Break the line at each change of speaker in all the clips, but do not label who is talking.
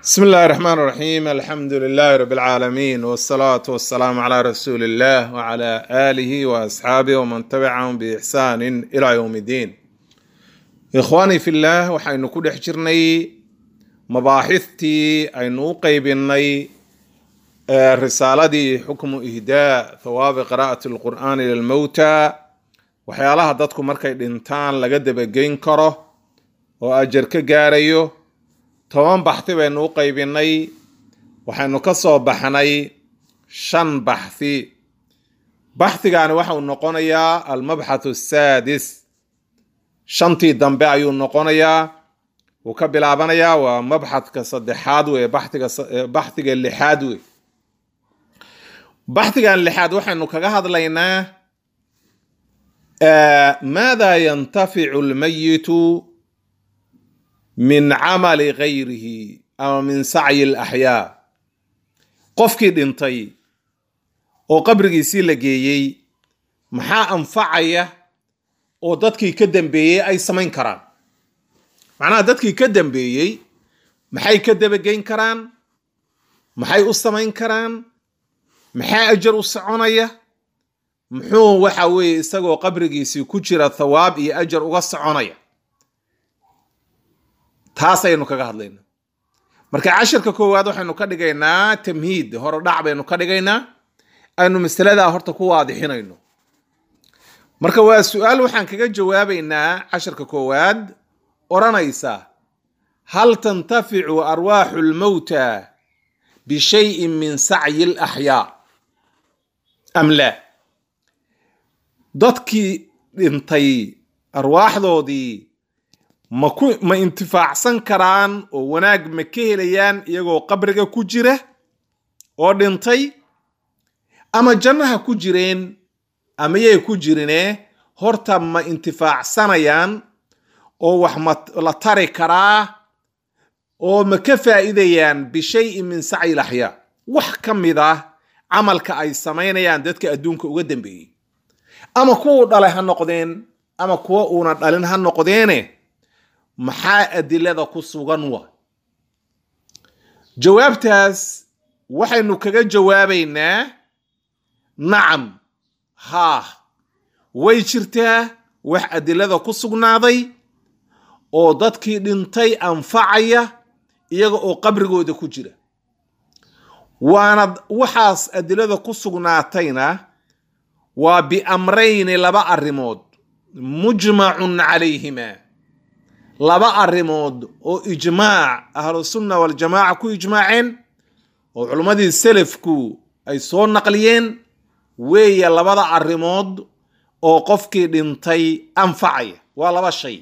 بسم الله الرحمن الرحيم الحمد لله رب العالمين والصلاة والسلام على رسول الله وعلى آله وأصحابه ومن تبعهم بإحسان إلى يوم الدين إخواني في الله وحين كل حجرني مباحثتي أين قيبني رسالتي حكم إهداء ثواب قراءة القرآن للموتى waxyaalaha dadku markay dhintaan laga dabageyn karo oo ajar ka gaarayo toban baxthi baynu u qaybinay waxaynu ka soo baxnay shan baxthi baxhigaani waxa uu noqonayaa almabxathu asaadis shantii dambe ayuu noqonayaa wuu ka bilaabanayaa waa mabxadka saddexaad wey baxhiga baxhiga lixaad wey baxhigan lixaad waxaynu kaga hadlaynaa maada yantaficu lmayitu min camali gayrihi ama min sacyi alaxyaa qofkii dhintay oo qabrigiisii la geeyey maxaa anfacaya oo dadkii ka dambeeyey ay samayn karaan macnaha dadkii ka dambeeyey maxay ka dabageyn karaan maxay u samayn karaan maxaa ajar u soconaya muxuu waxa weeye isagoo qabrigiisii ku jira thawaab iyo ajar uga soconaya taasaynu kaga hadlayna marka cashirka koowaad waxaynu ka dhigaynaa tamhiid hore dhac baynu ka dhigaynaa aynu masaladaa horta ku waadixinayno marka waa su-aal waxaan kaga jawaabaynaa cashirka koowaad odhanaysa hal tantaficu arwaaxu lmowta bishayin min sacyi alaxyaa am laa dadkii dhintay arwaaxdoodii maku ma intifaacsan karaan oo wanaag ma ka helayaan iyagoo qabriga ku jira oo dhintay ama jannaha ku jireen ama yay ku jirine horta ma intifaacsanayaan oo wax ma la tari karaa oo ma ka faa'iidayaan bishayin min sacyi laxyaa wax ka mid ah camalka ay samaynayaan dadka adduunka uga dambeeyey ama kuwuu dhalay ha noqdeen ama kuwa uuna dhalin ha noqdeene maxaa adilada ku sugan wa jawaabtaas waxaynu kaga jawaabaynaa nacam haah way jirtaa wax adilada ku sugnaaday oo dadkii dhintay anfacaya iyaga oo qabrigooda ku jira waana waxaas adilada ku sugnaatayna waa biamrayni laba arrimood mujmacun calayhima laba arrimood oo ijmaac ahlusunna waljamaaca ku ijmaaceen oo culimmadii selafku ay soo naqliyeen weeye labada arrimood oo qofkii dhintay anfacaya waa laba shay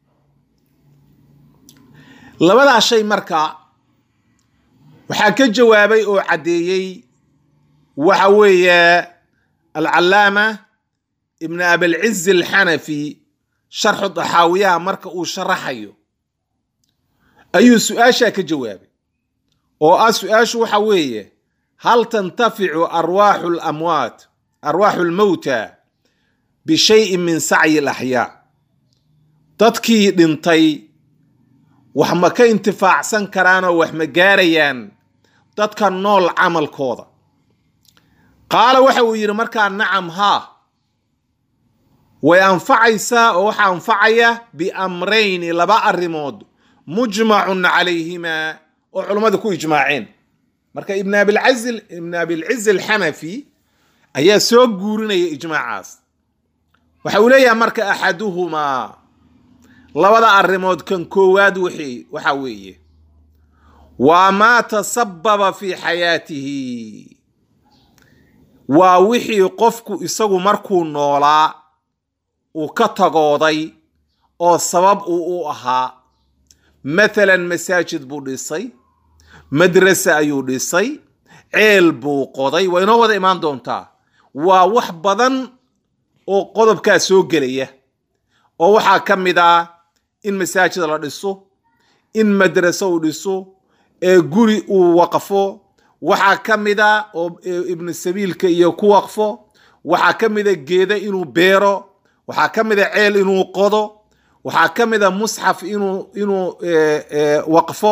labadaa shay marka waxaa ka jawaabay oo caddeeyey waxa weeye alcalaama ibn abilciz alxanafi sharxu daxaawiyaha marka uu sharaxayo ayuu su-aashaa ka jawaabay oo ah su-aashu waxa weeye hal tantaficu arwaaxu lamwaat arwaaxu lmowta bishayin min sacyi alaxyaa dadkii dhintay wax ma ka intifaacsan karaanoo wax ma gaarayaan dadka nool camalkooda qaala waxa uu yidhi markaa nacam haa way anfacaysaa oo waxaa anfacaya biamrayni laba arrimood mujmacun calayhimaa oo culummada ku ijmaaceen marka ibn abilciz ibn abilciz alxanafi ayaa soo guurinaya ijmaacaas waxa uu leeyahay marka axaduhumaa labada arrimood kan koowaad wixii waxa weeye waa maa tasababa fi xayaatihi waa wixii qofku isagu markuu noolaa uu ka tagooday oo sabab uu u ahaa mathalan masaajid buu dhisay madrase ayuu dhisay ceel buu qoday waa inoo wada imaan doontaa waa wax badan oo qodobkaa soo gelaya oo waxaa ka mid ah in masaajid la dhiso in madrase uu dhiso ee guri uu waqfo waxaa ka mid a oo ibnu sabiilka iyo ku waqfo waxaa ka mida geeda inuu beero waxaa ka mida ceel inuu qodo waxaa ka mida musxaf inuu inuu waqfo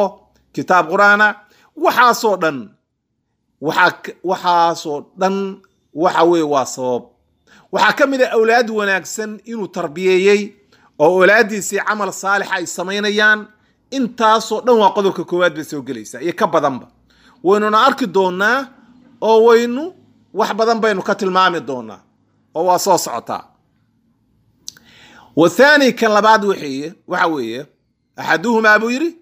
kitaab qur-aana waxaasoo dhan waxaa waxaasoo dhan waxa weeye waa sabab waxaa ka mid a awlaad wanaagsan inuu tarbiyeeyey oo awlaaddiisii camal saalixa ay samaynayaan intaasoo dhan waa qodobka koowaad bay soo gelaysaa iyo ka badanba waynuna arki doonaa oo waynu wax badan baynu ka tilmaami doonaa oo waa soo socotaa wathani kan labaad wxeye waxa weeye axaduhumaa buu yidhi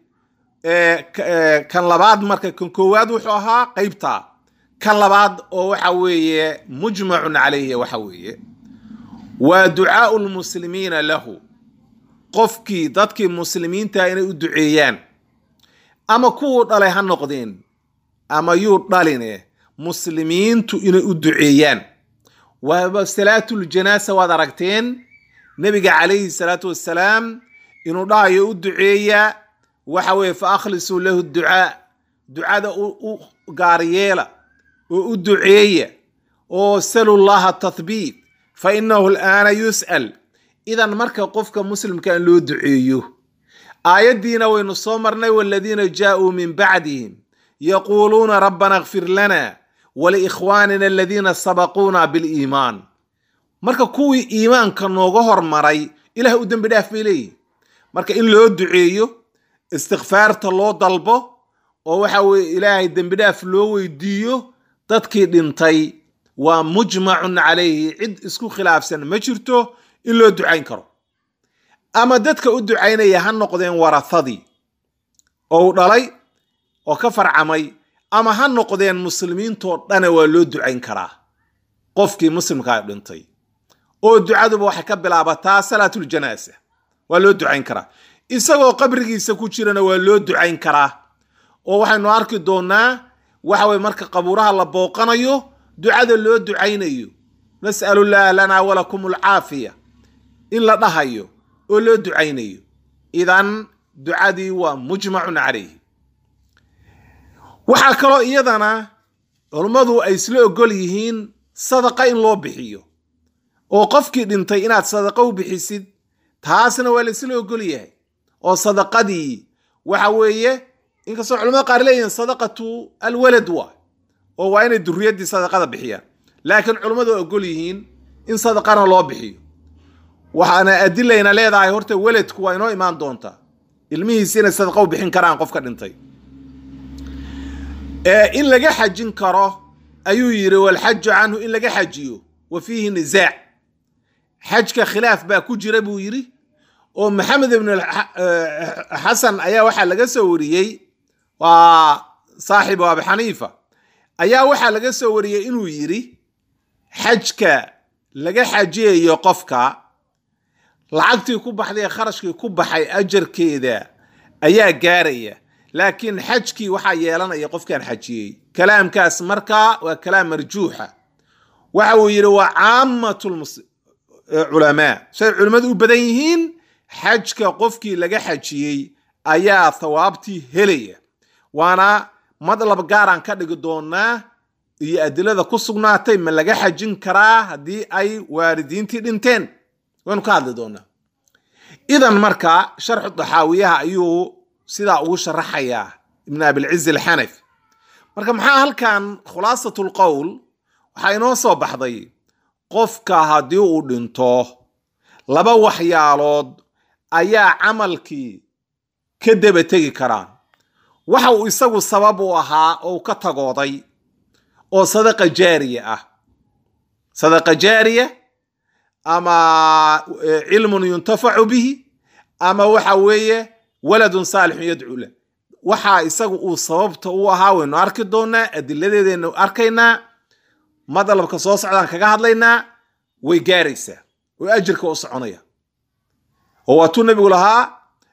kan labaad marka kan koowaad wuxuu ahaa qeybtaa kan labaad oo waxa weeye mujmacun calayhi waxa weeye waa ducaau lmuslimiina lahu qofkii dadkii muslimiinta inay u duceeyaan ama kuwuu dhalay ha noqdeen ama yuu dhaline muslimiintu inay u duceeyaan waaba salaatuljanaasa waad aragteen nebiga calayhi salaatu wassalaam inuu dhahayo u duceeya waxa weeye fa akhlisuu lahu ducaa ducada u gaaryeela oo u duceeya oo salu llaha tathbiit fa inahu alaana yus'al idan marka qofka muslimka in loo duceeyo aayaddiina waynu soo marnay waladiina jaauu min bacdihim yaquuluuna rabbana kfir lana waliikhwaanina aladiina sabaquuna biliimaan marka kuwii iimaanka nooga hormaray ilaah u dembi dhaaf bay leeyihin marka in loo duceeyo istikfaarta loo dalbo oo waxa weye ilaahay dembi dhaaf loo weydiiyo dadkii dhintay waa mujmacun calayhi cid isku khilaafsan ma jirto in loo ducayn karo ama dadka u ducaynaya ha noqdeen warahadii oo u dhalay oo ka farcamay ama ha noqdeen muslimiintoo dhana waa loo ducayn karaa qofkii muslimkaa dhintay oo ducaduba waxay ka bilaabataa salaatuljanaasa waa loo ducayn karaa isagoo qabrigiisa ku jirana waa loo ducayn karaa oo waxaynu arki doonaa waxa weye marka qabuuraha la booqanayo ducada loo ducaynayo nas'alullaah lanaa walakum alcaafiya in la dhahayo oo loo ducaynayo idan ducadii waa mujmacun calayhi waxaa kaloo iyadana culummadu ay isla ogol yihiin sadaqa in loo bixiyo oo qofkii dhintay inaad sadaqa u bixisid taasna waa la isla ogol yahay oo sadaqadii waxa weeye inkastoo culamada qaar leeyihiin sadaqatu alwalad waa oo waa inay duriyaddii sadaqada bixiyaan laakiin culummadu waa ogol yihiin in sadaqana loo bixiyo waxaana adilayna leedahay horta weladku waa inoo imaan doontaa ilmihiisi inay sadaqa u bixin karaan qofka dhintay in laga xajin karo ayuu yidhi walxaju canhu in laga xajiyo wa fiihi nisaac xajka khilaaf baa ku jira buu yidhi oo maxamed ibn xasan ayaa waxaa laga soo wariyey waa saaxibu abi xaniifa ayaa waxaa laga soo wariyey inuu yidhi xajka laga xajiyayo qofka lacagtii ku baxday ee kharashkii ku baxay ajarkeeda ayaa gaaraya laakiin xajkii waxaa yeelanaya qofkaan xajiyey kalaamkaas markaa waa kalaam marjuuxa waxa uu yidhi waa caamat culamaa say culimmadu u badan yihiin xajka qofkii laga xajiyey ayaa thawaabtii helaya waana madlab gaaraan ka dhigi doonaa iyo adilada ku sugnaatay ma laga xajin karaa haddii ay waalidiintii dhinteen waynu ka hadli doonaa idan marka sharxu daxaawiyaha ayuu sidaa ugu sharaxayaa ibn abilciz alxanafi marka maxaa halkan khulaasat lqowl waxaa inoo soo baxday qofka haddii uu dhinto laba waxyaalood ayaa camalkii ka daba tegi karaan waxa uu isagu sabab u ahaa oo u ka tagooday oo sadaqa jaariya ah sadaqa jaariya ama cilmun yuntafacu bihi ama waxa weeye waladun saalixun yadcuu lah waxaa isagu uu sababta u ahaa waynu arki doonaa adiladeedaynu arkaynaa madalabka soo socdaan kaga hadlaynaa way gaaraysaa oo ajirka u soconaya oo waatuu nabigu lahaa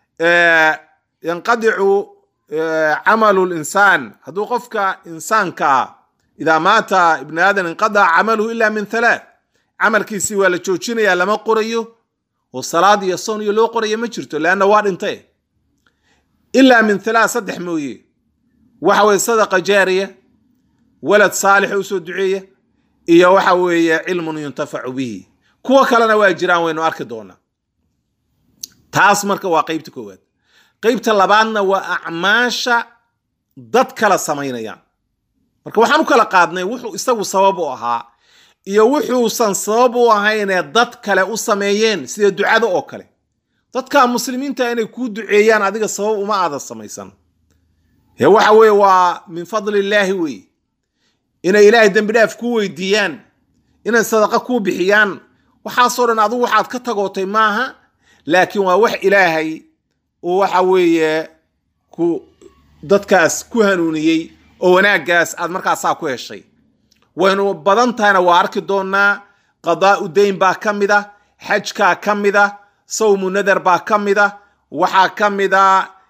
yanqadicu camalu linsaan hadduu qofka insaankaa idaa maata ibni aadan inqadaca camaluhu ila min halaath camalkiisii waa la joojinayaa lama qorayo oo salaad iyo soon iyo loo qoraya ma jirto leanna waa dhintay ilaa min halaath saddex mooye waxa weye sadaqa jaariya walad saalix usoo duceeya iyo waxa weeye cilmun yuntafacu bihi kuwo kalena waa jiraan waynu arki doonaa taas marka waa qeybta koowaad qeybta labaadna waa acmaasha dad kala samaynayaan marka waxaan u kala qaadnay wuxuu isagu sabab u ahaa iyo wuxuusan sabab u ahaynee dad kale u sameeyeen sida ducada oo kale dadka muslimiinta inay kuu duceeyaan adiga sabab uma aadan samaysan ee waxa weeye waa min fadli illaahi weeye inay ilaahay dembi dhaaf kuu weydiiyaan inay sadaqa kuu bixiyaan waxaasoo dhan adigu waxaad ka tagootay maaha laakiin waa wax ilaahay uu waxa weeye ku dadkaas ku hanuuniyey oo wanaaggaas aad markaasaa ku heshay waynu badan tahayna waa arki doonaa qadaa'u dayn baa ka mid a xajkaa ka mid a sawmu nadar baa ka mid a waxaa ka mid a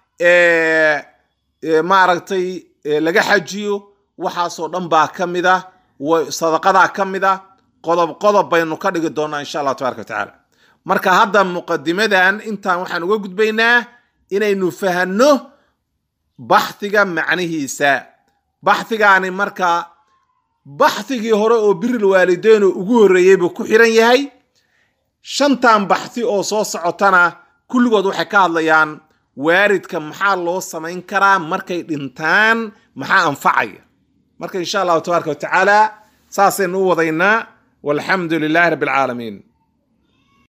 maaragtay laga xajiyo waxaasoo dhan baa ka mid a sadaqadaa ka mid a qodob qodob baynu ka dhigi doonaa insha allah tabaraka watacaala marka hadda muqadimadan intaan waxaan uga gudbaynaa inaynu fahanno baxhiga macnihiisa baxhigaani marka baxhigii hore oo biril waalideeno ugu horreeyey buu ku xiran yahay shantan baxhi oo soo socotana kulligood waxay ka hadlayaan waaridka maxaa loo samayn karaa markay dhintaan maxaa anfacaya marka insha allahu tabaaraka watacaala saasaynu u wadaynaa walxamdu lilahi rabbi alcaalamiin